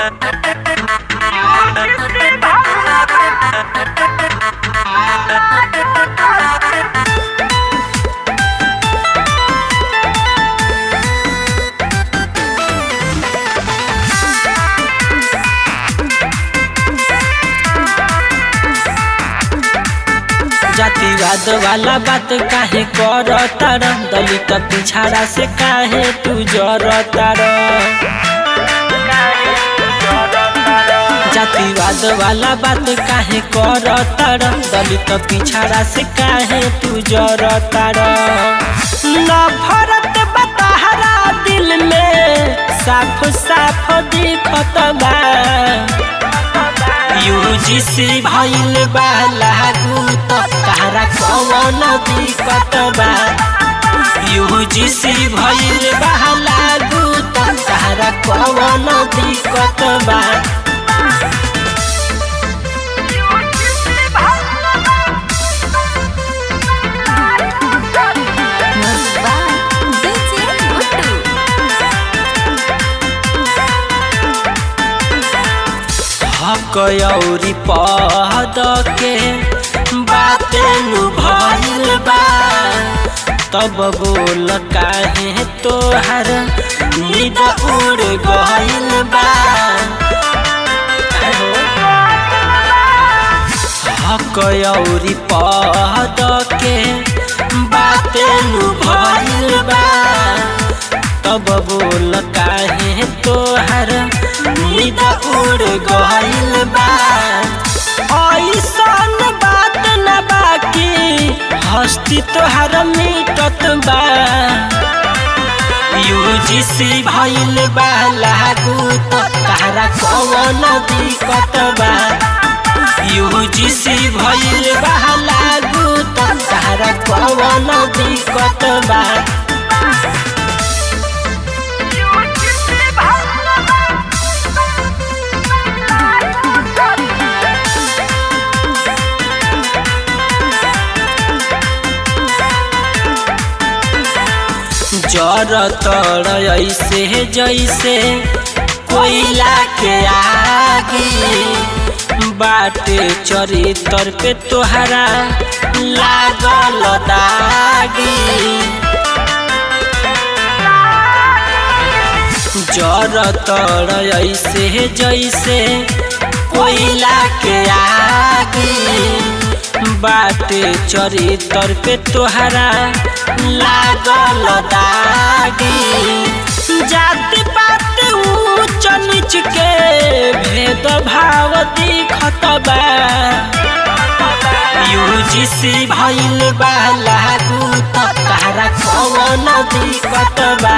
जातिवाद वाला बात काहे करतार दलित पिछाड़ा से काहे तू जरतार जातिवाद वाला बात काहे करतार दलित पिछाड़ा से काहे तू जरतार नफरत बताहरा दिल में साफ साफ दिखत बा यूजीसी भइल बा लागू त तारा कवन दिक्कत बा यूजीसी भइल बा लागू त तारा कवन दिक्कत बा Musba DJ Mutu हक औरी पद के बाते नु भइल बा तब बोल काहे तोहर नींद उड़ गइल बा हक औरी पद के बाते नु भइल बा तब बोल काहे तोहर नींद उड़ गइल बा ऐसन बात न बाकी हस्ती तोहर मिटत बा यूजीसी भइल बा लागू त तारा कवन दिक्कत बा यूजीसी भइल बा लागू त तारा कवन दिक्कत बा जर तर ऐसे जैसे कोयला के आगे बाटे चरितर पे तोहरा लागल दागी जर तर ऐसे जैसे कोयला के आगे बाटे चरितर पे तोहरा लागल दागी जाति पात ऊंच नीच के भेद भाव दिखत बा यूजीसी भइल बा लागू त तारा कवन दिक्कत बा